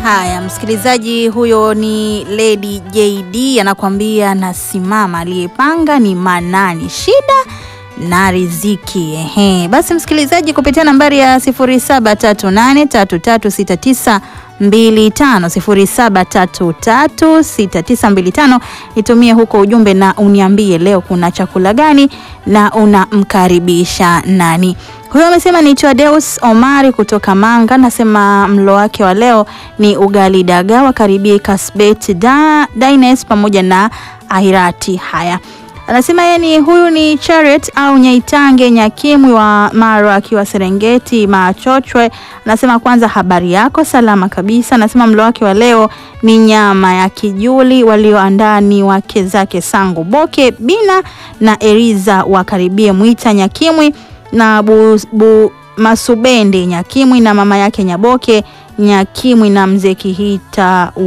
Haya, msikilizaji, huyo ni Lady JD anakuambia nasimama, aliyepanga ni Manani, shida na riziki. Ehe, basi msikilizaji, kupitia nambari ya 0738336925 07336925 nitumie huko ujumbe na uniambie leo kuna chakula gani na unamkaribisha nani. Huyo amesema ni Deus Omari kutoka Manga, nasema mlo wake wa leo ni ugali dagaa, wakaribie Kasbet da, Dines pamoja na Ahirati. Haya, anasema yeye ni huyu ni Charet au Nyaitange Nyakimwi wa Maro akiwa Serengeti Machochwe. Anasema kwanza, habari yako? Salama kabisa. Anasema mlo wake wa leo ni nyama ya kijuli, walioandaa ni wake zake Sangu Boke Bina na Eriza wakaribie Mwita Nyakimwi na bu, bu, Masubende Nyakimwi na mama yake Nyaboke Nyakimwi na mzee Kihita